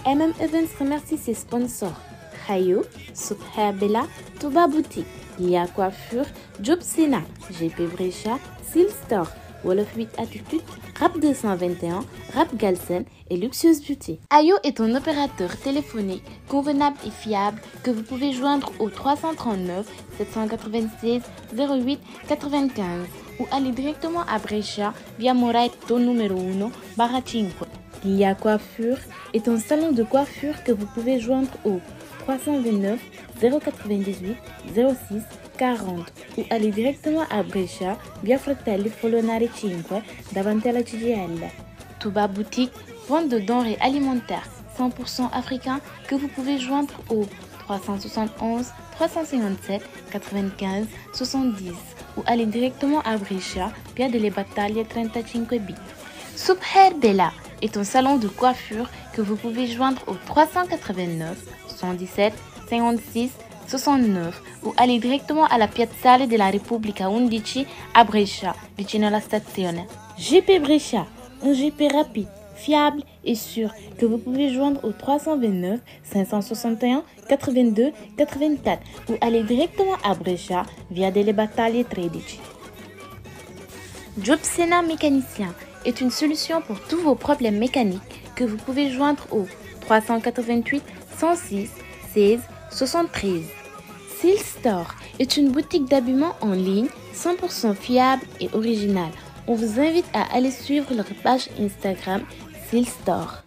MM Events remercie ses sponsors Hayo, Super Bella, Touba Boutique, Lia Coiffure, Job Sena, GP Brecha, Seal Store, Wolof 8 Attitude, Rap 221, Rap Galsen et Luxueuse Beauty. Ayo est un opérateur téléphonique convenable et fiable que vous pouvez joindre au 339 796 08 95 ou aller directement à Brescia via Moraito numéro 1 barra 5. Lia Coiffure est un salon de coiffure que vous pouvez joindre au 329 098 06 40 ou aller directement à Brescia via Fratelli Folonari 5 davanti alla CGL. Touba Boutique, vente de denrées alimentaires 100% africains que vous pouvez joindre au 371 357 95 70 ou aller directement à Brescia via delle Battaglie 35B. Subher Bella est un salon de coiffure que vous pouvez joindre au 389 117 56 69 ou aller directement alla Piazzale della Repubblica 11 a Brescia, vicino alla stazione. GP Brescia, un GP rapide, fiable et sûr que vous pouvez joindre au 329 561 82 84 ou aller directement à Brescia via delle Battaglie 13. Job Sena Mécanicien est une solution pour tous vos problèmes mécaniques que vous pouvez joindre au 388 106 16 73. Seal Store est une boutique d'habillement en ligne 100% fiable et originale. On vous invite à aller suivre leur page Instagram Seal Store.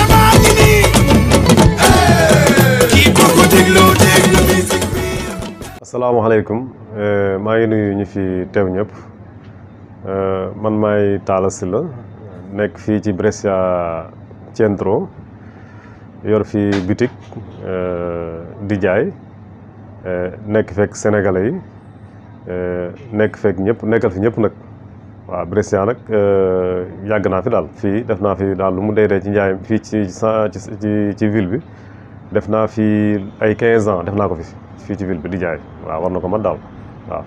asalaamaaleykum maa ngi nuyu ñi fi teew ñëpp man maay Talla Sylla nekk fii ci Brescia Centro yor fi boutique di jaay nekk fekk sénégalais yi nekk fekk ñëpp nekkal fi ñëpp nag waaw Brescia nag yàgg naa fi daal fii def naa fi daal lu mu dee dee ci njaay fii ci ci ci ville bi def naa fi ay 15 ans def naa ko fi fii ci ville bi di jaay waaw war na ko man daal waaw.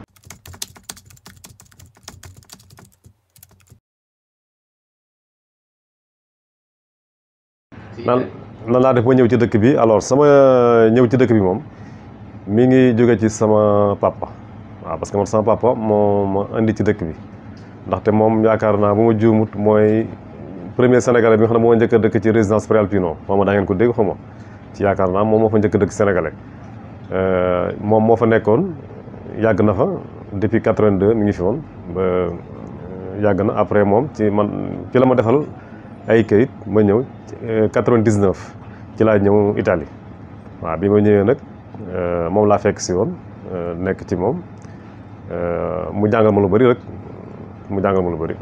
nan nan laa def ba ñëw ci dëkk bi alors sama ñëw ci dëkk bi moom mi ngi jóge ci sama papa waaw parce que man sama papa moo ma indi ci dëkk bi ndaxte moom yaakaar naa bu ma juumut mooy premier sénégalais bi nga xam ne moo njëkk a dëkk ci résidence Prealpino moom daa ngeen ko dégg xaw ma ci yaakaar naa moom moo fa njëkk a dëkk sénégalais moom moo fa nekkoon yàgg na fa depuis 82 mi ngi fi woon ba yàgg na après moom ci man ci la ma defal ay kayit ma ñëw 99 ci laa ñëw Italie waaw bi ma ñëwee nag moom laa fekk si woon nekk ci moom mu jàngal ma lu bëri rek mu jàngal ma lu bëri.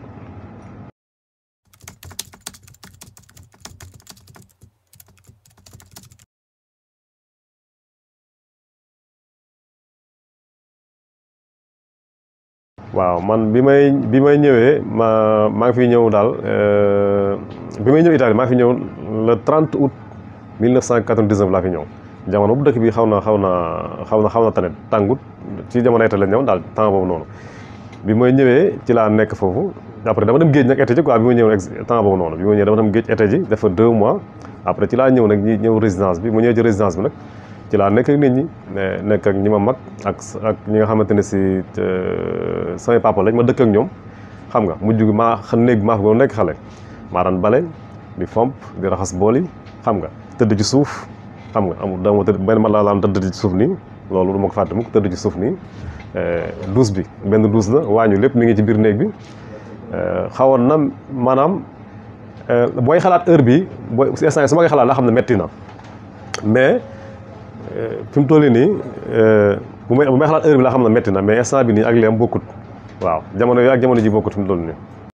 waaw man bi may bi may ñëwee ma maa ngi fi ñëw daal bi may ñëw Italie maa ngi fi ñëw le 30 août 1999 laa fi ñëw jamono bu dëkk bi xaw na xaw na xaw na xaw na tane tàngut ci jamono été la ñëw daal temps boobu noonu bi may ñëwee ci laa nekk foofu après dama dem géej nag été ji quoi bi ma ñëw nag temps boobu noonu bi ma ñëwee dama dem géej été ji dafa deux mois après ci laa ñëw nag ñi ñëw résidence bi mu ñëwee ci résidence bi nag ci laa nekk ak nit ñi nekk ak ñi ma mag ak ak ñi nga xamante ne si samay papa lañ ma dëkk ak ñoom xam nga mujj gi maa xam néeg bi maa fa nekk xale maa daan bale di fomp di raxas bool yi xam nga tëdd ci suuf xam nga amul dama tëdd benn man laa daan tëdd ci suuf nii loolu du ma ko fàtte mukk tëdd ci suuf nii douche bi benn douche la waañu lépp mi ngi ci biir néeg bi xawoon na maanaam booy xalaat heure bi booy instant su ma koy xalaat laa xam ne metti na mais fi mu toll nii bu may bu may xalaat heure bi laa xam ne metti na mais instant bi nii ak leem bokkut waaw jamono yooyu ak jamono ji bokkut fi mu toll nii.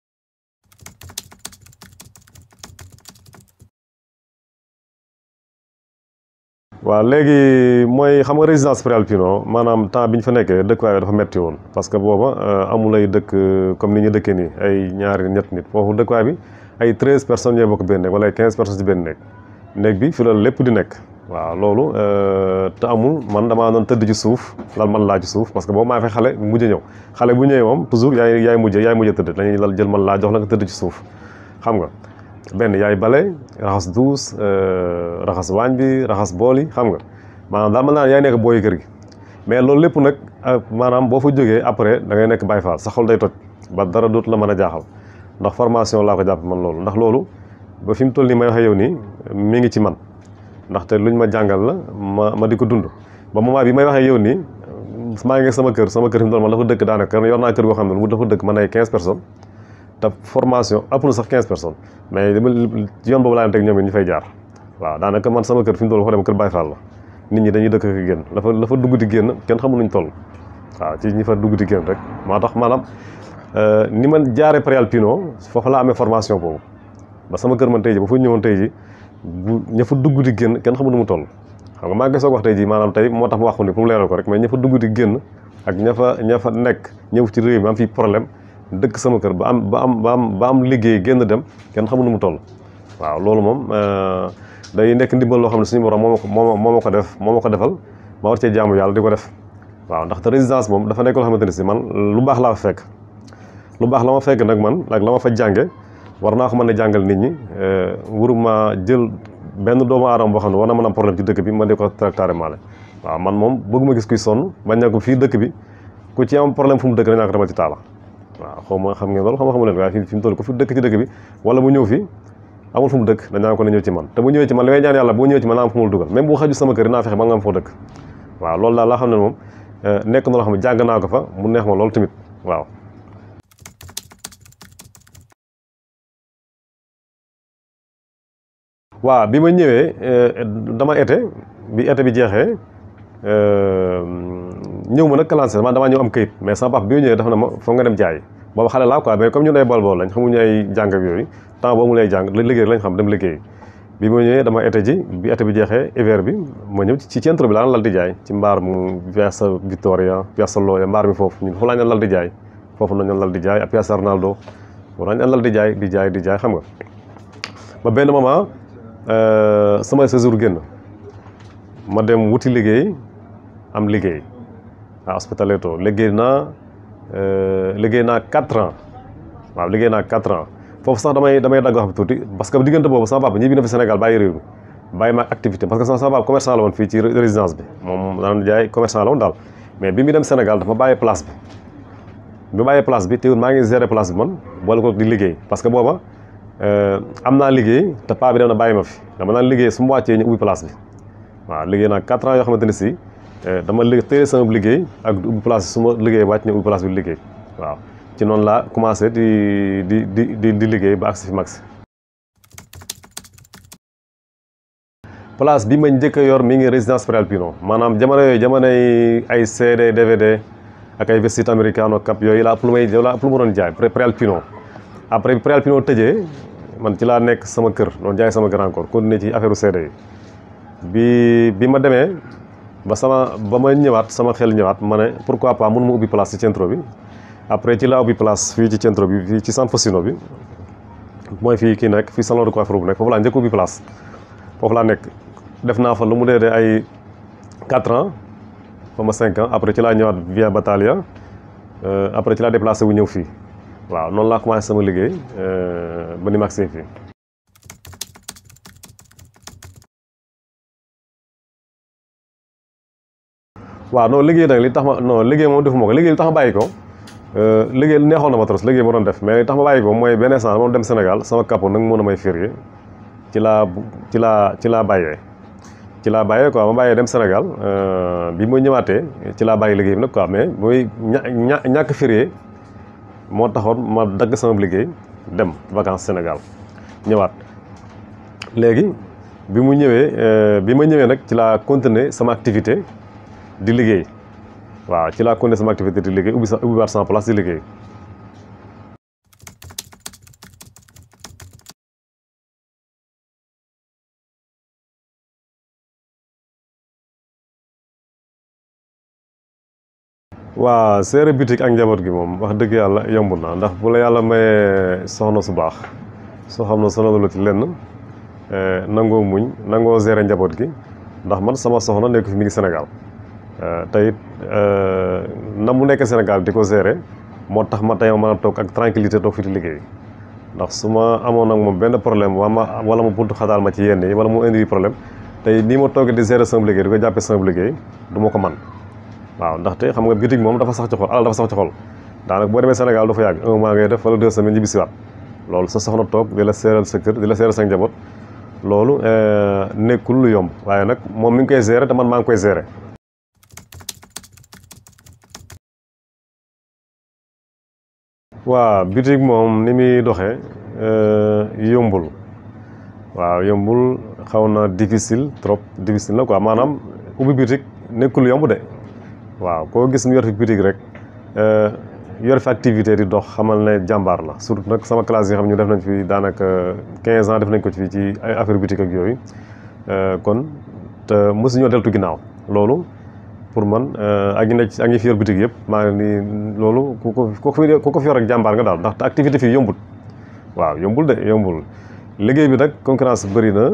waaw léegi mooy xam nga résidence Prealpino maanaam temps bi ñu fa nekkee dëkkuwaay dafa metti woon parce que booba amul ay dëkk comme ni ñu dëkkee nii ay ñaari ñett nit foofu dëkkuwaay bi ay treize personnes ñooy bokk benn néeg wala ay quinze personnes ci benn néeg néeg bi fi la lépp di nekk. waaw loolu te amul man damaa doon tëdd ci suuf lal man laa ci suuf parce que boobu maa fay xale mujj ñëw xale bu ñëwee moom toujours yaay yaay mujj yaay mujj tëdd dañuy lal jël man laa jox la nga tëdd ci suuf xam nga benn yaay bale raxas douche raxas waañ bi raxas bool yi xam nga maanaam daal mën naa yaay nekk booy kër gi mais loolu lépp nag maanaam boo fa jógee après da ngay nekk Baay Faal sa xol day toj ba dara dootu la mën a jaaxal ndax formation laa ko jàpp man loolu ndax loolu ba fi mu toll nii may waxee yow nii mi ngi ci man ndaxte luñ ma jàngal la ma ma di ko dund ba moment bi may waxee yow nii maa ngi sama kër sama kër fi mu toll man dafa dëkk daanaka yor naa kër goo xam ne mu dafa dëkk man ay quinze personnes te formation ëpp na sax quinze personnes mais dama yoon boobu laa leen teg ñoom it ñu fay jaar waaw daanaka man sama kër fi mu toll fa dem kër Baay Faal la nit ñi dañuy dëkk ak génn dafa dafa dugg di génn kenn xamul nuñ toll waaw ci ñi fa dugg di génn rek moo tax maanaam ni man jaaree Préal Pino foofu laa amee formation boobu ba sama kër man tey ji ba fu ñëwoon tey ji bu ña fa dugg di génn kenn xamul nu mu toll xam nga maa ngi soog wax tey ji maanaam tey moo tax ma wax ko ni pour mu leeral ko rek mais ña fa dugg di génn ak ña fa ña fa nekk ñëw ci réew mi am fii problème dëkk sama kër ba am ba am ba am ba am liggéey génn dem kenn xamul nu mu toll waaw loolu moom day nekk ndimbal loo xam ne suñu borom moo ma ko moo ma ko def moo ma ko defal ma war cee jaamu yàlla di ko def waaw ndaxte résidence moom dafa nekk loo xamante ne si man lu baax laa fa fekk lu baax la ma fekk nag man ak la ma fa jànge war naa ko mën a jàngal nit ñi wuruma jël benn doomu aadama boo xam ne war na mën am problème ci dëkk bi ma di ko tractaré maale waaw man moom bëgguma gis kuy sonn bañ na ko fii dëkk bi ku ci am problème fu mu dëkk dañaa ko demal ci taala waaw xaw ma xam ngeen loolu xam nga xamu leen waaye fi mu toll ko fi dëkk ci dëkk bi wala mu ñëw fi amul fu mu dëkk dañaa ko ne ñëw ci man te bu ñëwee ci man li may ñaan yàlla boo ñëwee ci man naa am fu mu dugal même bu xaju sama kër naa fexe ba nga am foo dëkk waaw loolu daal laa xam ne moom nekk na loo xam ne jàng naa ko fa mu neex ma loolu tamit waaw waaw bi ma ñëwee dama été bi été bi jeexee ñëw ma nag clancé man damaa ñëw am këyit mais sama papa bi ma ñëwee dafa na ma foog nga dem jaay boobu xale laa quoi mais comme ñun ay bool bool lañ xamuñu ay jàng ak yooyu temps boobu mu lay jàng liggéey lañ xam dem liggéey bi ma ñëwee dama été ji bi été bi jeexee hiver bi ma ñëw ci centre bi laa lal di jaay ci mbaar mu Piazza Vittoria Piazza Loya mbaar mi foofu ñun foofu laa ñu lal di jaay foofu nañu lal di jaay ak Piazza Arnaldo foofu laa ñu lal di jaay di jaay di jaay xam nga ba benn moment sama séjour génn ma dem wuti liggéey am liggéey à Ospitaletto liggéey naa liggéey naa quatre ans waaw liggéey naa quatre ans foofu sax damay damay dagg wax bi tuuti parce que diggante boobu sama papa ñibbi na fi Sénégal bàyyi réew mi bàyyi ma activité parce que sama papa commerçant la woon fii ci résidence bi moom daan jaay commerçant la woon daal mais bi mu dem Sénégal dafa bàyyi place bi bi bàyyi place bi teewul maa ngi gérer place bi man boole ko di liggéey parce que booba am naa liggéey te paa bi dem na bàyyi ma fi dama naan liggéey su ma wàccee ñu ubbi place bi waaw liggéey naa quatre ans yoo xamante ne si dama li téye sama liggéey ak ubbi place bi su ma liggéey wàcc ñu ubbi place bi liggéey waaw ci noonu laa commencé di di di di di liggéey ba agsi fi max place bi ma njëkk a yor mi ngi résidence Préal Pino maanaam jamono yooyu jamonoy ay CD DVD ak ay vestite americano cap yooyu laa ëpp lu may laa ëpp lu ma doon jaay Préal Pino après bi Préal Pino tëjee man ci laa nekk sama kër doon jaay sama kër encore continuer ci affaire CD yi bi bi ma demee ba sama ba ma ñëwaat sama xel ñëwaat ma ne pourquoi pas mënu ma ubbi place ci centro bi après ci laa ubbi place fii ci centro bi fii ci San Fassino bi mooy fii kii nekk fii salon de coiffure bu nekk foofu laa njëkk ubbi place foofu laa nekk def naa fa lu mu dee dee ay 4 ans fa ma 5 ans après ci laa ñëwaat via Battaglia après ci laa déplacé wu ñëw fii waaw noonu laa commencé sama liggéey ba ni ma agsee fii waaw non liggéey nag li tax ma non liggéey moom defuma ko liggéey li tax ma bàyyi ko liggéey neexoon na ma trop liggéey ma doon def mais li tax ma bàyyi ko mooy benn instant moom dem Sénégal sama capot nag mën a may férié ci laa ci laa ci laa bàyyee ci laa bàyyee quoi ma bàyyee dem Sénégal bi ma ñëwaatee ci laa bàyyi liggéey bi nag quoi mais muy ña ñàkk férié moo taxoon ma dagg sama liggéey dem vacances Sénégal ñëwaat léegi bi mu ñëwee bi ma ñëwee nag ci laa continuer sama activité di liggéey waaw ci laa continuer sama activité di liggéey ubbi sa ubbi waat sama place di liggéey waa seere bitik ak njaboot gi moom wax dëgg yàlla yomb na ndax bu la yàlla mayee soxna su baax soo xam ne sonalu ci lenn nangoo muñ nangoo gérer njaboot gi ndax man sama soxna nekk fi mi ngi Sénégal te it na mu nekk Sénégal di ko gérer moo tax ma tey ma mën a toog ak tranquillité toog fi di liggéey ndax su ma amoon ak moom benn problème wala ma wala ma buntu xataal ma ci yenn yi wala mu indi problème tey nii ma toogee di gérer sama liggéey di ko jàppee sama liggéey du ma ko man waaw ndaxte xam nga bitig moom dafa sax ci xol alal dafa sax ci xol daanaka boo demee Sénégal dafa yàgg un mois ngay def wala deux semaines ñibbi siwaat loolu sa soxna toog di la seeral sa kër di la seeral sa njaboot loolu nekkul lu yomb waaye nag moom mi ngi koy gérer te man maa ngi koy gérer. waaw bitig moom ni muy doxee yombul waaw yombul xaw na difficile trop difficile na quoi maanaam ubbi bitig nekkul lu yomb de waaw koo gis mu yor fi bitig rek yor fi activité di dox xamal ne jàmbaar la surtout nag sama classe yi xam ñu def nañ fi daanaka 15 ans def nañ ko ci ci ay affaire bitig ak yooyu kon te mosuñoo deltu ginnaaw loolu pour man ak ñi nekk ak ñi fi yor bitig yëpp maa ngi nii loolu ku ko ku ko fi yor ak jàmbaar nga daal ndax activité fii yombul waaw yombul de yombul liggéey bi nag concurrence bëri na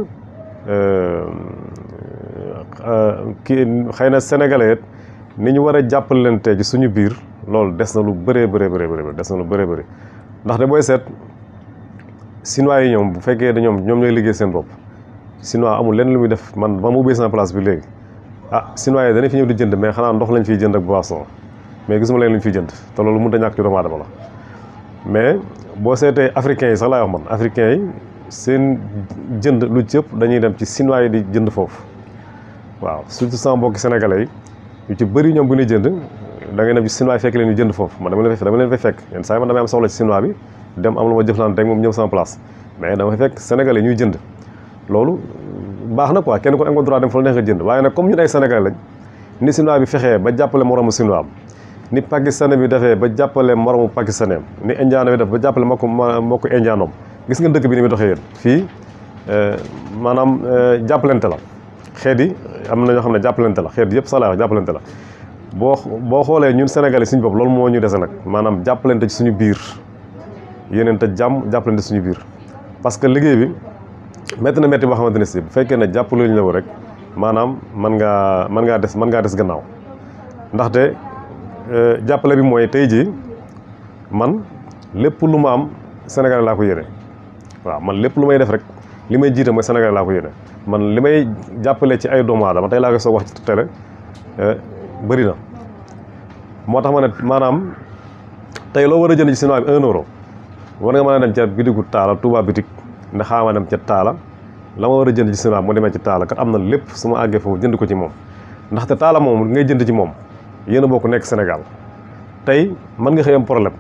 kii xëy na sénégalais ni ñu war a jàppalante ci suñu biir loolu des na lu bëree bëree bëri des na lu bëree bëri ndaxte booy seet chinois yi ñoom bu fekkee da ñoom ñoom ñooy liggéey seen bopp chinois amul lenn lu muy def man ba mu ubbee sama place bi léegi ah chinois yi danañ fi ñëw di jënd mais xanaa ndox lañ fiy jënd ak boisson mais gisuma leen lu ñu fiy jënd te loolu mënut a ñàkk ci doomu aadama la mais boo seetee africains yi sax laay wax man africains yi seen jënd lu ci ëpp dañuy dem ci chinois yi di jënd foofu waaw surtout sama mbokki sénégalais yi yu ci bëri ñoom bu ñuy jënd da ngay dem ci chinois yi fekk leen ñu jënd foofu man dama leen fay dama leen fay fekk yenn saa yi man damay am soxla ci chinois bi dem am lu ma jëflante rek moom ñëw sama place mais dama fay fekk sénégalais ñuy jënd loolu baax na quoi kenn ko am nga droit dem fa la neex nga jënd waaye nag comme ñun ay sénégalais lañ ni chinois bi fexee ba jàppale moromu chinois am ni pakistanais bi defee ba jàppale moromu pakistanais am ni indien bi def ba jàppale mbokku mbokku indien am gis nga dëkk bi ni muy doxee yéen fii maanaam jàppalante la xeet yi am na ñoo xam ne jàppalante la xeet yëpp salaa jàppalante la boo boo xoolee ñun sénégalais suñu bopp loolu moo ñu dese nag maanaam jàppalante ci suñu biir yeneen te jàmm jàppalante suñu biir parce que liggéey bi métti na métti boo xamante ne si bu fekkee ne jàppale ñu la rek maanaam mën ngaa mën ngaa des mën ngaa des gannaaw ndaxte jàppale bi mooy tey jii man lépp lu ma am Sénégal laa ko yéene waaw man lépp lu may def rek li may jiite mooy Sénégal laa ko yéene man li may jàppale ci ay doomu aadama tey laa koy soog wax ci télé bëri na moo tax ma ne maanaam tey loo war a jënd ci chinois bi un euro war nga mën a dem ca bitigu taala Touba bitig ne xaama dem ca taala la ma war a jënd ci chinois mu demee ci taala kat am na lépp su ma àggee foofu jënd ko ci moom ndaxte taala moom ngay jënd ci moom yéen a bokk nekk Sénégal tey mën nga xëy am problème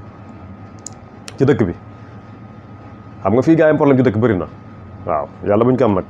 ci dëkk bi xam nga fii gaa yi am problème ci dëkk bëri na waaw yàlla buñ ko am nag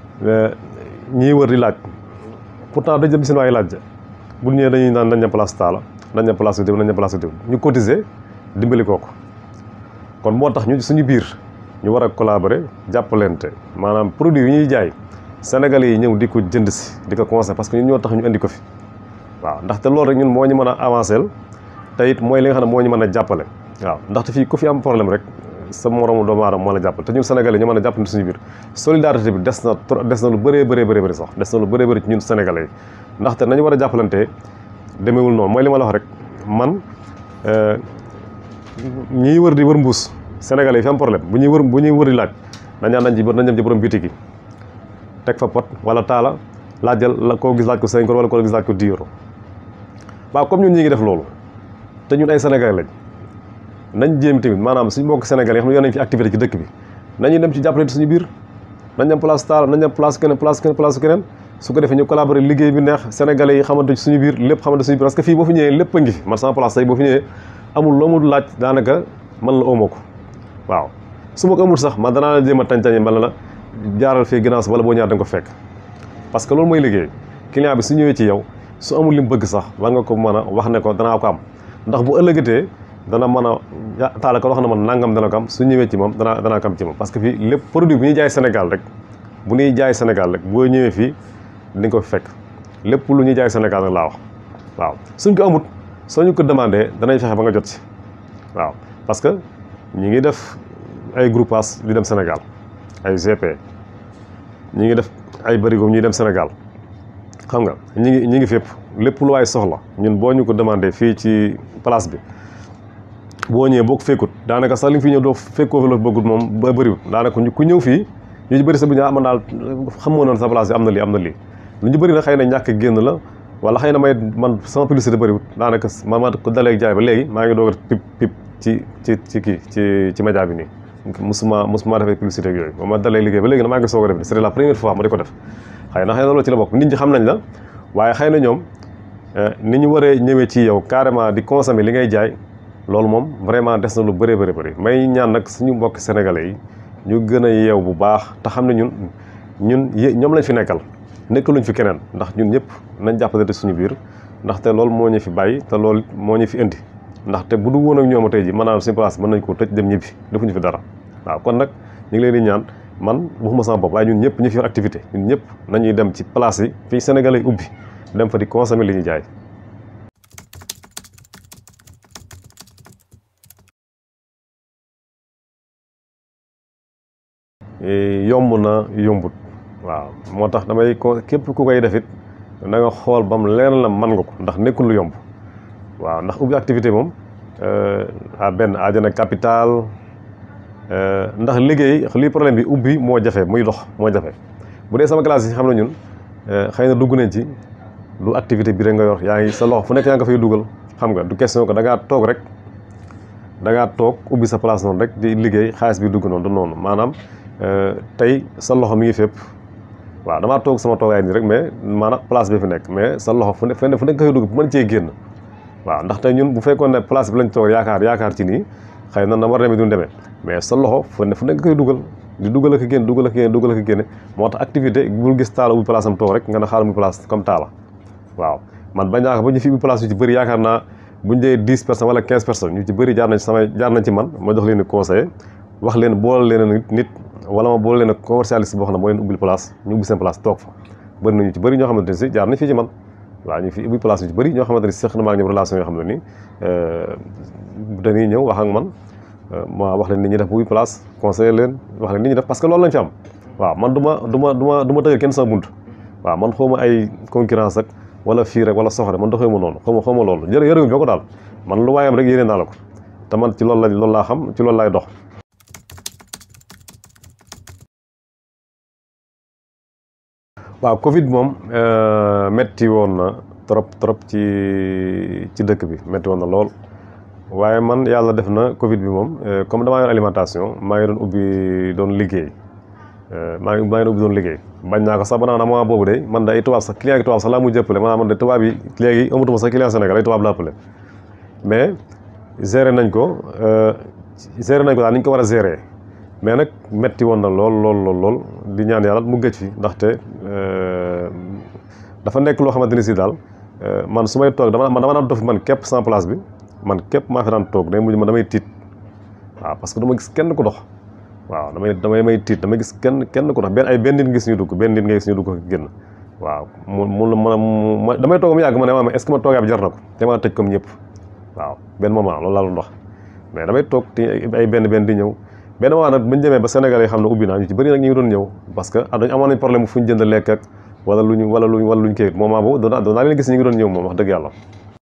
ñii wër di laaj pourtant dañ dem chinois yi laaj bu ñëwee dañuy naan nañ dem place taala nañ dem place diw nañ dem place diw ñu cotiser dimbali kooku kon moo tax ñu suñu biir ñu war a collaborer jàppalante maanaam produit yi ñuy jaay sénégalais yi ñëw di ko jënd si di ko conseil parce que ñun ñoo tax ñu indi ko fi waaw ndaxte loolu rek ñun moo ñu mën a avancer te it mooy li nga xam ne moo ñu mën a jàppale waaw ndaxte fii ku fi am problème rek sa moromu doomu aadama moo la jàppale te ñun sénégalais ñu mën a jàppale suñu biir solidarité bi des na des na lu bëree bëree bëri bëri sax des na lu bëree bëri ci ñun sénégalais yi ndaxte nañu war a jàppalante demeewul noonu mooy li ma la wax rek man ñiy wër di wër mbuus sénégalais yi fi am problème bu ñuy wër bu ñuy wër di laaj dañaan nañ ci nañ dem ci borom bitik yi teg fa pot wala taala laajal la koo gis laaj ko 5 euros wala koo gis laaj ko 10 euros waaw comme ñun ñi ngi def loolu te ñun ay sénégalais lañ nañ jéem tamit maanaam suñu mbokk sénégalais yi xam ne yor nañ fi activité ci dëkk bi nañu dem ci jàppale suñu biir nañ dem place taala nañ dem place keneen place keneen place keneen su ko defee ñu collaborer liggéey bi neex sénégalais yi xamante ci suñu biir lépp xamante suñu biir parce que fii boo fi ñëwee lépp a ngi fi man sama place tey boo fi ñëwee amul loo mu laaj daanaka man la omo ko waaw su ma ko amul sax man danaa la jéem a tàncañe mbala la jaaral fii ginnaaw wala boo ñaar da nga ko fekk parce que loolu mooy liggéey client bi su ñëwee ci yow su amul li mu bëgg sax war nga ko mën a wax ne ko danaa ko am ndax bu ëllëgatee dana mën a taala ko wax na man nangam dana ko am su ñëwee ci moom danaa danaa ko am ci moom parce que fii lépp produit bu ñuy jaay Sénégal rek bu ñuy jaay Sénégal rek boo ñëwee fii di nga ko fekk lépp lu ñuy jaay Sénégal rek laa wax waaw suñ ko amut soo ñu ko demandé danañ fexe ba nga jot ci waaw parce que ñi ngi def ay groupage di dem Sénégal ay GP ñi ngi def ay bërigo ñuy dem Sénégal xam nga ñi ngi ñi ngi fépp lépp lu waay soxla ñun boo ñu ko demandé fii ci place bi boo ñëwee boo ko fekkut daanaka sax li nga fi ñëw doo fekkoo fi la bëggut moom ba bëriwut daanaka ku ñëw fii ñu ci bëri sa bu ñu man daal xamoo noon sa place bi am na lii am na lii lu ñu bëri nag xëy na ñàkk génn la wala xëy na may man sama publicité bëriwut daanaka man ma ko dalee jaay ba léegi maa ngi doog a pip pip ci ci ci kii ci ci média bi nii musuma musuma defee publicité ak yooyu ba ma dalee liggéey ba léegi na maa ngi soog a def c'est la première fois ma di ko def xëy na xëy na loolu ci la bokk nit ñi xam nañ la waaye xëy na ñoom ni ñu waree ñëwee ci yow carrément di consommer li ngay jaay loolu moom vraiment des na lu bëree bëri bëri may ñaan nag suñu mbokk sénégalais yi ñu gën a yeew bu baax te xam ne ñun ñun ñoom lañ fi nekkal nekkaluñ fi keneen ndax ñun ñëpp nañ jàppale suñu biir ndaxte loolu moo ñu fi bàyyi te loolu moo ñu fi indi ndaxte bu du woon ak ñoom tey ji mën naa suñu place mën nañ ko tëj dem ñibbi defuñu fi dara waaw kon nag ñu ngi leen di ñaan man waxuma sama bopp waaye ñun ñëpp ñu fi yor activité ñun ñëpp nañuy dem ci place yi fii sénégalais yi ubbi dem fa di consommer li ñuy jaay yomb na yombut waaw moo tax damay ko képp ku koy def it na nga xool ba mu leer la mën nga ko ndax nekkul lu yomb waaw ndax ubbi activité moom a benn aajana capital ndax liggéey lii problème bi ubbi moo jafe muy dox moo jafe bu dee sama classe yi xam na ñun xëy na dugg nañ ci lu activité bi rek nga yor yaa ngi sa loxo fu nekk yaa nga fay dugal xam nga du question ko da ngaa toog rek da ngaa toog ubbi sa place noonu rek di liggéey xaalis bi dugg noonu du noonu maanaam tey sa loxo mi ngi fépp waaw damaa toog sama toogaay nii rek mais maanaam place bi fi nekk mais sa loxo fu ne fu nekk nga fay dugg bu mën cee génn waaw ndax tey ñun bu fekkoon ne place bi lañ toog yaakaar yaakaar ci nii xëy na na war demee duñ demee mais sa loxo fu ne fu nekk nga koy dugal di dugal ak génn dugal ak génn dugal ak génne moo tax activité bul gis taala ubbi place am toog rek nga ne xaaral mu place comme taala waaw man bañ naa ko ba ñu fi ubbi place yu ci bëri yaakaar naa buñ dee dix personnes wala quinze personnes ñu ci bëri jaar nañ ci sama jaar nañ ci man ma jox leen ni conseil wax leen boole leen nit wala ma boole leen ak commercialiste boo xam ne moo leen ubbil place ñu ubbi seen place toog fa bëri nañu ci bëri ñoo xamante ne si jaar nañ fii ci man waaw ñu fi ubbi place yu ci bëri ñoo xamante ne si seq na maa ngi ñoom relation yoo xam ne nii dañuy ñëw wax ak man ma wax leen ni ñuy def ubbi place conseiller leen wax leen ni ñuy def parce que loolu lañ fi am waaw man du ma du ma du ma du ma tëgal kenn sama bunt waaw man xaw ma ay concurrence ak wala fii rek wala soxore man doxee ma noonu xaw ma xaw ma loolu jërë yërëguñ ko daal man lu waayam rek yéene naa la ko te man ci loolu la loolu laa xam ci loolu laay dox waaw Covid moom metti woon na trop trop ci ci dëkk bi metti woon na lool waaye man yàlla def na Covid bi moom comme damaa yor alimentation maa ngi doon ubbi doon liggéey maa ngi maa ngi doon ubbi doon liggéey bañ naa ko sax ba naan moment boobu de man de ay tubaab sax client yi tubaab sax laa mujj jëppale maanaam man de tubaab yi léegi amatuma sax client Sénégal ay tubaab laa appelé mais géré nañ ko géré nañ ko daal ni ñu ko war a géré mais nag metti woon na lool lool lool lool di ñaan yàlla mu gëj fi ndaxte dafa nekk loo xamante ni si daal man su may toog dama man dama daan dof man képp sans place bi man képp maa fi daan toog day mujj man damay tiit waaw parce que du ma gis kenn ku dox waaw damay damay may tiit damay gis kenn kenn ku dox benn ay benn nit nga gis ñu dugg benn nit nga gis ñu dugg ko génn waaw mu mu ma damay toog mu yàgg ma ne ma est-ce que ma toogaay bi jar na ko te ma tëj comme ñëpp waaw benn moment loolu laa doon dox mais damay toog te ay benn benn di ñëw benn moment nag bu ñu demee ba Sénégal yi xam ne ubbi naa ñu ci bëri nag ñu ngi doon ñëw parce que dañ amoon nañ problème fu ñu jënd lekk ak wala lu ñu wala luñ wala luñ kii moment boobu doon doon naa leen gis ñu ngi doon ñëw moom wax dëgg yàlla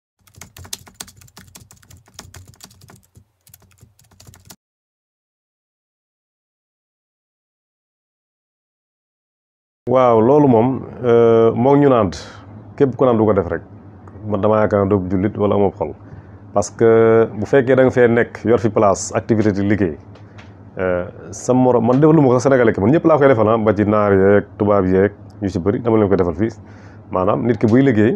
waaw loolu moom moo ñu naan képp ku naan du ko def rek man damaa yaakaar ne doo jullit wala amoo xol parce que bu fekkee da nga fee nekk yor fi place activité di liggéey sa morom man defal lu ma ko Sénégalais ki man ñëpp laa koy defal ah ba ci naar yeeg tubaab yeeg ñu ci bëri dama leen koy defal fii maanaam nit ki buy liggéey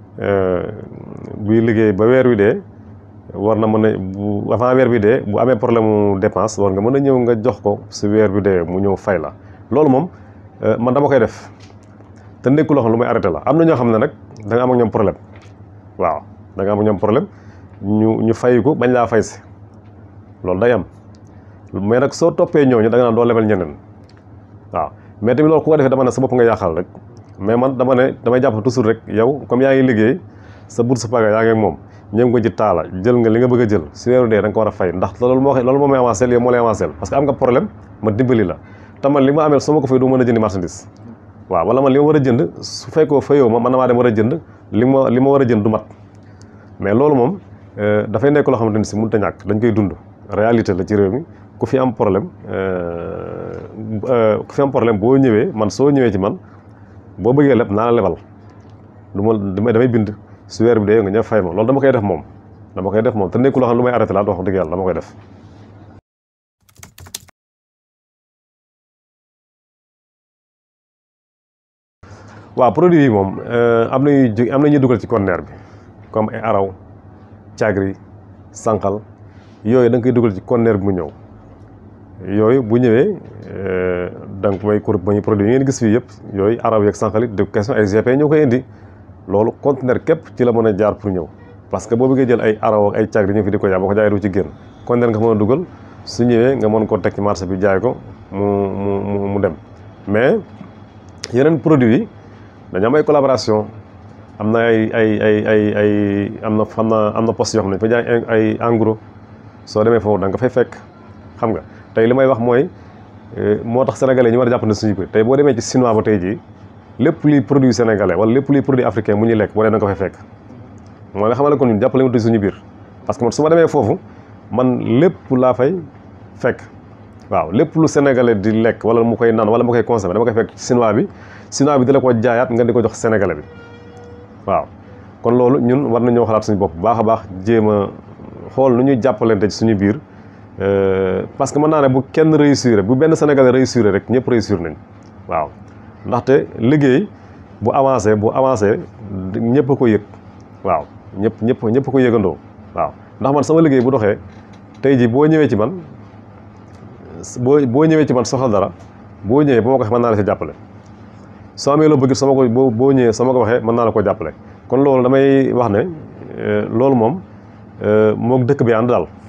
buy liggéey ba weer wi dee war na mën a bu avant weer bi dee bu amee problème mu dépense war nga mën a ñëw nga jox ko si weer bi dee mu ñëw fay la loolu moom man dama koy def te nekkul loo xam lu may arrêté la am na ñoo xam ne nag da nga am ak ñoom problème waaw da nga am ak ñoom problème ñu ñu fay ko bañ laa fay si loolu day am mais nag soo toppee ñooñu da nga naan doo lebal ñeneen waaw mais tamit loolu ku ko defee dama ne sa bopp nga yàqal rek mais man dama ne damay jàpp toujours rek yow comme yaa ngi liggéey sa bourse paga yaa ngi ak moom ñëw nga ci taala jël nga li nga bëgg a jël si weeru dee da nga ko war a fay ndax loolu moo loolu moo may avancé yow moo lay avancé parce que am nga problème ma dimbali la te man li ma amee su ma ko fay du mën a jëndi marchandise waaw wala man li ma war a jënd su fekkoo fayoo ma man na maa dem war a jënd li ma li ma war a jënd du mat mais loolu moom dafay nekk loo xamante ni si mënut a ñàkk dañ koy dund réalité la ci réew mi ku fi am problème ku fi am problème boo ñëwee man soo ñëwee ci man boo bëggee leb naa la lebal du ma damay bind su weer bi dee nga ñëw fay ma loolu dama koy def moom dama koy def moom te nekkul loo xam lu may arrêté laa wax dëgg yàlla dama koy def. waaw produit yi moom am na ñuy am na ñuy dugal ci conteneur bi comme ay araw caagri sànqal yooyu da nga koy dugal ci conteneur bi mu ñëw yooyu bu ñëwee da nga may kur may produit yi ngeen gis fii yëpp yooyu araw yeeg sànqal it de question ay GP ñoo koy indi loolu conteneur képp ci la mën a jaar pour ñëw parce que boo bëggee jël ay araw ak ay caagri ñëw fi di ko jaay boo ko jaayee du ci génn conteneur nga mën a dugal su ñëwee nga mën ko teg ci marché bi jaay ko mu mu mu dem mais yeneen produit yi dañu am ay collaboration am na ay ay ay ay ay am na xam na am na poste yoo xam ne fa jaay ay en gros soo demee foofu da nga fay fekk xam nga tey li may wax mooy moo tax sénégalais ñu war a jàpp ne suñu ko tey boo demee ci chinois ba tey jii lépp luy produit sénégalais wala lépp luy produit africain mu ñuy lekk boo dee da nga ko fay fekk mooy nga xamal ne kon ñun jàppale wutuñ suñu biir parce que man su ma demee foofu man lépp laa fay fekk waaw lépp lu sénégalais di lekk wala mu koy naan wala mu koy consommé dama koy fekk ci chinois bi chinois bi di la ko jaayaat nga di ko jox sénégalais bi waaw kon loolu ñun war nañoo xalaat suñu bopp bu baax a baax jéem a xool nu ñuy jàppalante ci suñu biir parce que mën naa ne bu kenn réussir bu benn sénégalais réussir rek ñëpp réussir nañ waaw ndaxte liggéey bu avancé bu avancé ñëpp a ko yëg waaw ñëpp ñëpp ñëpp a ko yëgandoo waaw ndax man sama liggéey bu doxee tey ji boo ñëwee ci man boo boo ñëwee ci man soxla dara boo ñëwee ba ma ko waxee mën naa la si jàppale soo amee loo bëgg sama ko boo boo ñëwee sama ko waxee mën naa la ko jàppale kon loolu damay wax ne loolu moom moog dëkk bi ànd daal.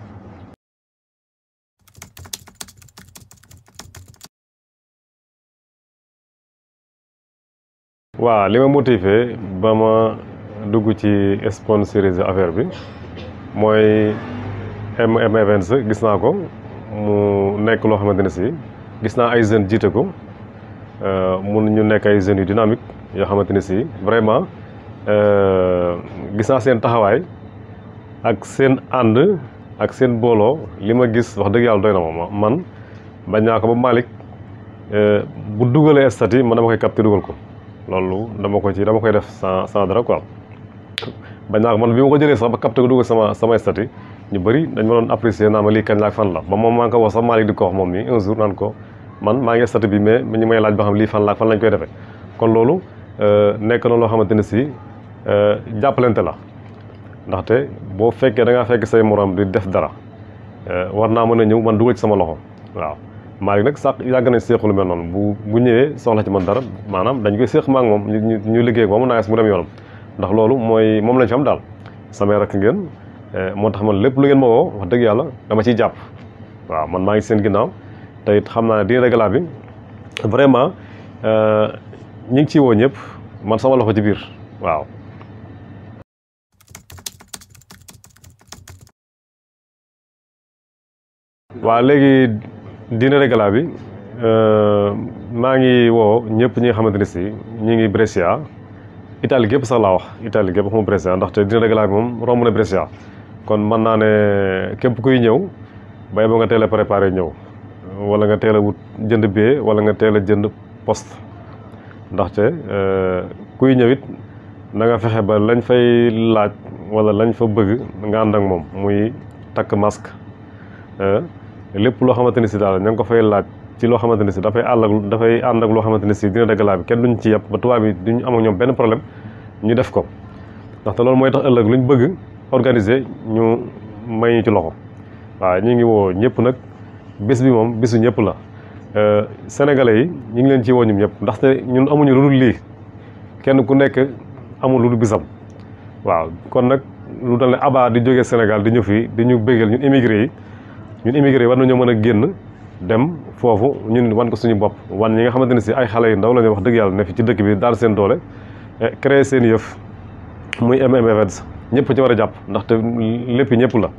waaw li ma motivé ba ma dugg ci sponsoriser affaire bi mooy MM Events gis naa ko mu nekk loo xamante ne si gis naa ay jeunes jiite ko mun ñu nekk ay jeunes yu dynamique yoo xamante ne si vraiment gis naa seen taxawaay ak seen ànd ak seen booloo li ma gis wax dëgg yàlla doy na ma man bañ naa ko ba Malick bu dugalee statut yi man dama koy capté dugal ko loolu dama ko ci dama koy def sans sans dara quoi bañ naa ko man bi ma ko jëlee sax ba capté ko dugal sama sama statut ñu bëri dañ ma doon apprécier naa ma lii kañ la ak fan la ba moom maa ngi ko wax sax Malick di ko wax moom mi un jour naan ko man maa ngi statut bi mais ñu may laaj ba xam lii fan la ak fan lañ koy defee kon loolu nekk na loo xamante ne si jàppalante la ndaxte boo fekkee da ngaa fekk say morom di def dara war naa mën a ñëw man dugal ci sama loxo waaw Malick nag sax yàgg nañ seexu lu mel noonu bu bu ñëwee soxla ci man dara maanaam dañ koy seex ma ak moom ñu ñu liggéey ak moom naa mu dem yoonam ndax loolu mooy moom lañ fi am daal samay rakk ngeen moo tax man lépp lu ngeen ma woo wax dëgg yàlla dama ciy jàpp waaw man maa ngi seen ginnaaw te it xam naa ne dina régla bi vraiment ñi ngi ciy woo ñëpp man sama loxo ci biir waaw waaw léegi dina régla bi maa ngi woo ñëpp ñi nga xamante ne si ñi ngi Brescia Italie gépp sax laa wax Italie gépp xamu Brescia ndaxte dina régla bi moom romb na Brescia kon mën naa ne képp kuy ñëw bay ba nga teel a préparé ñëw wala nga teel a wut jënd billet wala nga teel a jënd poste ndaxte kuy ñëw it na nga fexe ba lañ fay laaj wala lañ fa bëgg nga ànd ak moom muy takk masque lépp loo xamante ni si daal ña ngi ko fay laaj ci loo xamante ni si dafay àll ak dafay ànd ak loo xamante ni si dina dëggalaa bi kenn duñ ci yàpp ba tubaab bi duñ am ak ñoom benn problème ñu def ko ndaxte loolu mooy tax ëllëg luñ bëgg organiser ñu may ñu ci loxo waaw ñu ngi woo ñëpp nag bés bi moom bésu ñëpp la sénégalais yi ñu ngi leen ci woo ñum ñëpp ndaxte ñun amuñu lu dul lii kenn ku nekk amul lu dul bisam waaw kon nag lu dal ne aba di jógee Sénégal di ñëw fii di ñu bégal ñun immigré yi ñun immigré yi war nañoo mën a génn dem foofu ñun wan ko suñu bopp wan ñi nga xamante ne si ay xale yu ndaw la ñu wax dëgg yàlla ne fi ci dëkk bi daal seen doole créer seen yëf muy MM Events ñëpp ci war a jàpp ndaxte lépp ñëpp la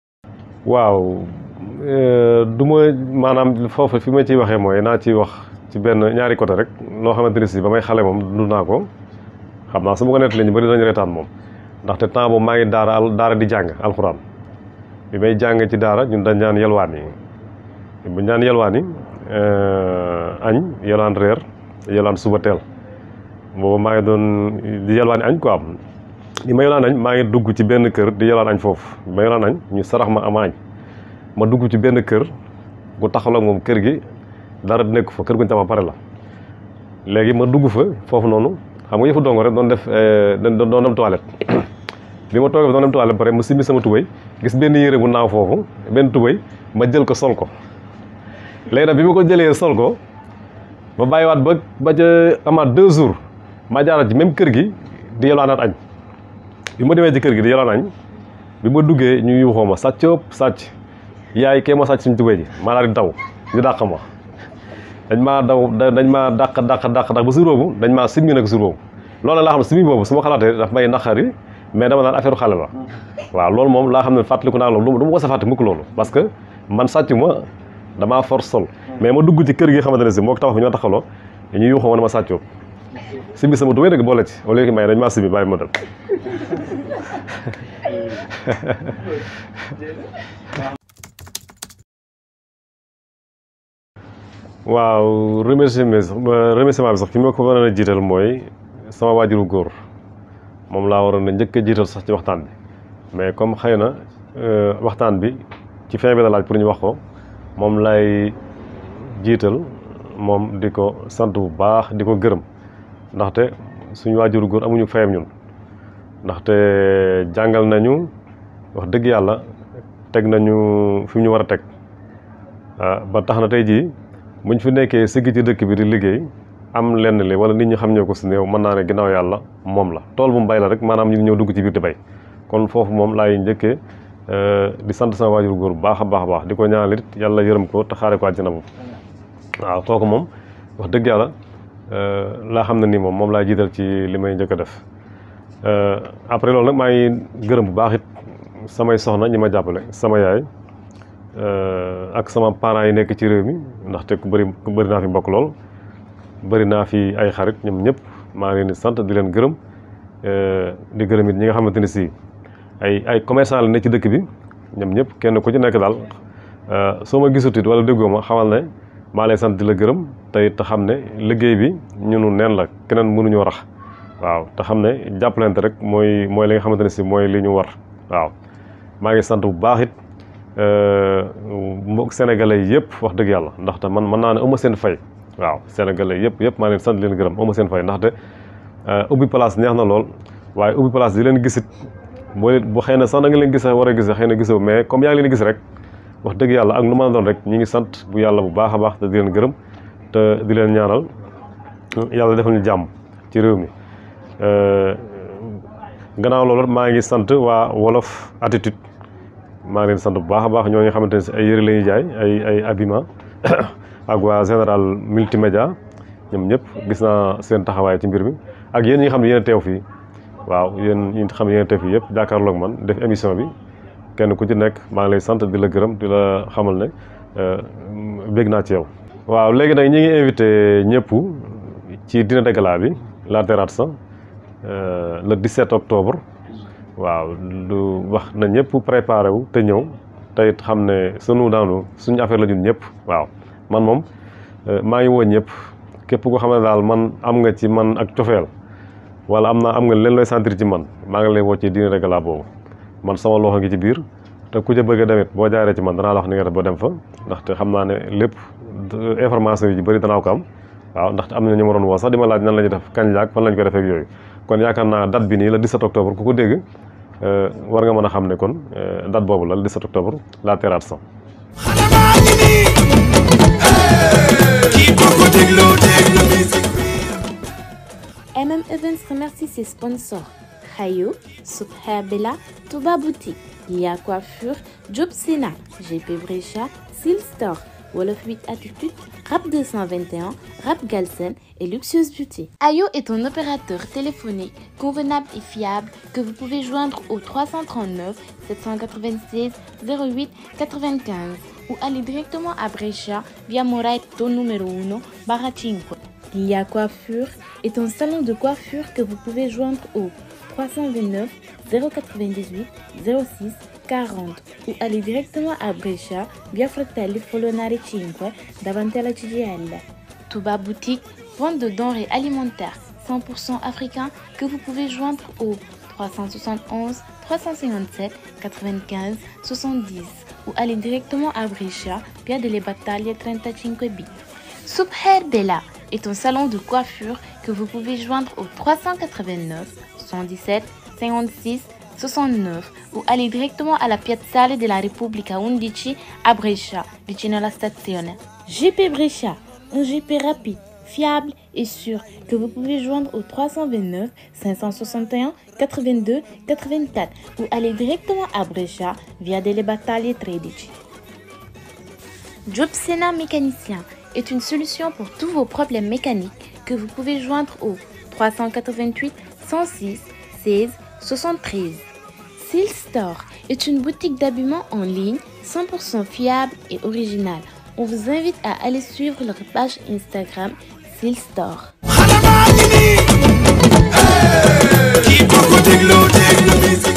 waaw du ma maanaam foofu fi ma ciy waxee mooy naa ci wax ci benn ñaari côté rek loo xamante ni si ba may xale moom dund naa ko xam naa su ma ko nettalee ñu bëri dañu reetaan moom ndaxte temps boobu maa ngi daara al daara di jàng alxuraan bi may jàng ci daara ñun dañ ñaan yelwaan yi bu ñaan yelwaan yi añ yelwaan reer yelwaan suba teel boobu maa ngi doon di yelwaan añ quoi bi ma yelwaan añ maa ngi dugg ci benn kër di yelwaan añ foofu bi ma yelwaan añ ñu sarax ma ama añ ma dugg ci benn kër gu taxaw ak moom kër gi dara nekk fa kër guñ tama pare la léegi ma dugg fa foofu noonu xam nga yëfu dongo rek doon def doon dem toilette bi ma toogee doon dem toilette ba pare mu simmi sama tubéy gis benn yére bu naaw foofu benn tubéy ma jël ko sol ko léegi nag bi ma ko jëlee sol ko ma bàyyiwaat ba ba ca amaat deux jours ma jaaraat ci même kër gi di yelwaanaat añ bi ma demee ci kër gi di yelwaan añ bi ma duggee ñu yuuxoo ma sàcc ëpp sàcc yaay kee ma sàcc suñu tubéy ji maa daal di daw ñu dàq ma dañ maa daw dañ maa dàq dàq dàq dàq ba jour boobu dañ maa simmi nag jour boobu loolu laa xam ne simmi boobu su ma xalaatee daf may naqari mais dama naan affaire xale la waaw loolu moom laa xam ne fàttaliku naa loolu du ma ko sa fàtte mukk loolu parce que man sàcc ma damaa force sol mais ma dugg ci kër gi xamante ne si moo ko tabax bi ñoo taxaloo ñu yuuxoo ma ne ma sàccoo simmi sama tubéy nag boole ci au lieu que may dañ maa simmi bàyyi ma dem waaw remerciement remerciement bi sax fi ma ko waroon a jiital mooy sama waajuru góor moom laa waroon a njëkk a jiital sax ci waxtaan bi mais comme xëy na waxtaan bi ci fin bi la laaj pour ñu wax ko moom lay jiital moom di ko sant bu baax di ko gërëm ndaxte suñu waajuru góor amuñu fayam ñun ndaxte jàngal nañu wax dëgg yàlla teg nañu fi mu ñu war a teg ba tax na tey jii buñ fi nekkee sëgg ci dëkk bi di liggéey am lenn li wala nit ñi xam ñoo ko si néew mën naa ne ginnaaw yàlla moom la tool bu mu bay la rek maanaam ñu ngi ñëw dugg ci biir di bay kon foofu moom laay njëkkee di sant sama waajur góor bu baax a baax a baax di ko ñaanal it yàlla yërëm ko te xaare ko àjjana moom waaw kooku moom wax dëgg yàlla laa xam ne nii moom moom laa jiital ci li may njëkk a def après loolu nag maa ngi gërëm bu baax it samay soxna ñi ma jàppale sama yaay ak sama parents yi nekk ci réew mi ndaxte ku bëri ku bëri naa fi mbokk lool bëri naa fi ay xarit ñoom ñëpp maa ngi leen di sant di leen gërëm di gërëm it ñi nga xamante ni si ay ay commerçant la ne ci dëkk bi ñoom ñëpp kenn ku ci nekk daal soo ma gisut it wala déggoo ma xamal ne maa lay sant di la gërëm te it te xam ne liggéey bi ñunu neen la keneen mënuñoo rax waaw te xam ne jàppalante rek mooy mooy li nga xamante ne si mooy li ñu war waaw maa ngi sant bu baax it mbokk sénégalais yëpp wax dëgg yàlla ndaxte man mën naa ne ëmma seen fay waaw sénégalais yëpp yëpp maa leen sant leen gërëm ëmma seen fay ndaxte ubbi place neex na lool waaye ubbi place di leen gisit boo bu xëy na sax da nga leen gis war a gis xëy na gisoo mais comme yaa ngi leen gis rek wax dëgg yàlla ak nu mën a doon rek ñi ngi sant bu yàlla bu baax a baax te di leen gërëm te di leen ñaanal yàlla defal ñu jàmm ci réew mi gannaaw loolu maa ngi sant waa wolof attitude maa ngi leen sant bu baax a baax ñoo nga xamante ne si ay yëre la ñuy jaay ay ay habillement ak waa général multimédia ñoom ñëpp gis naa seen taxawaay ci mbir mi ak yéen ñi nga xam ne yéen a teew fii waaw yéen ñi nga xam ne yéen a teew fii yëpp jàkkaarloog man def émission bi kenn ku ci nekk maa ngi lay sant di la gërëm di la xamal ne bég naa ci yow. waaw léegi nag ñi ngi invité ñëpp ci dîner de gala bi la Terrazza le 17 octobre. waaw lu wax na ñëpp préparé wu te ñëw te it xam ne sunu daanu suñu affaire la ñun ñëpp waaw man moom maa ngi woo ñëpp képp koo xam ne daal man am nga ci man ak cofeel wala am naa am nga leen looy sentir ci man maa ngi lay woo ci dîner de gala boobu man sama loxo ngi ci biir te ku ca bëgg a demit boo jaaree ci man danaa la wax ni nga def ba dem fa ndaxte xam naa ne lépp information yi ji bëri danaa ko am waaw ndaxte am na ñu ma doon woo sax di ma laaj nan la ñuy def kañ laak fan lañ ko defee ak yooyu kon yaakaar naa date bi nii la 17 octobre ku ko dégg war nga mën a xam ne kon date boobu la le 17 octobre la Terrazza. MM Events remercie ses sponsors Hayo, Subher Bella, Touba Boutique, Lia Coiffure, Job Sena, GP Brecha, Seal Store, Wolof 8 Attitude, Rap 221, Rap Galsen et Luxueuse Beauty. Ayo est un opérateur téléphonique convenable et fiable que vous pouvez joindre au 339 796 08 95 ou aller directement à Brescia via Moraito numéro 1 barra 5. Lia Coiffure est un salon de coiffure que vous pouvez joindre au 329 098 06 40 ou aller directement à Brescia via Fratelli Folonare 5 davanti alla CGL. Touba Boutique, vente de denrées alimentaires 100% africains que vous pouvez joindre au 371 357 95 70 ou aller directement à Brescia via delle Battaglie 35B. Subher Bella est un salon de coiffure que vous pouvez joindre au 389 117 56 69 ou aller directement alla Piazzale della Repubblica 11 a Brescia, vicino alla stazione. GP Brescia, un GP rapide, fiable et sûr que vous pouvez joindre au 329 561 82 84 ou aller directement à Brescia via delle Battaglie 13. Jobsena Mécanicien est une solution pour tous vos problèmes mécaniques que vous pouvez joindre au 388 106 16 73. Seal Store est une boutique d'habillement en ligne 100% fiable et originale. On vous invite à aller suivre leur page Instagram Seal Store. Keep on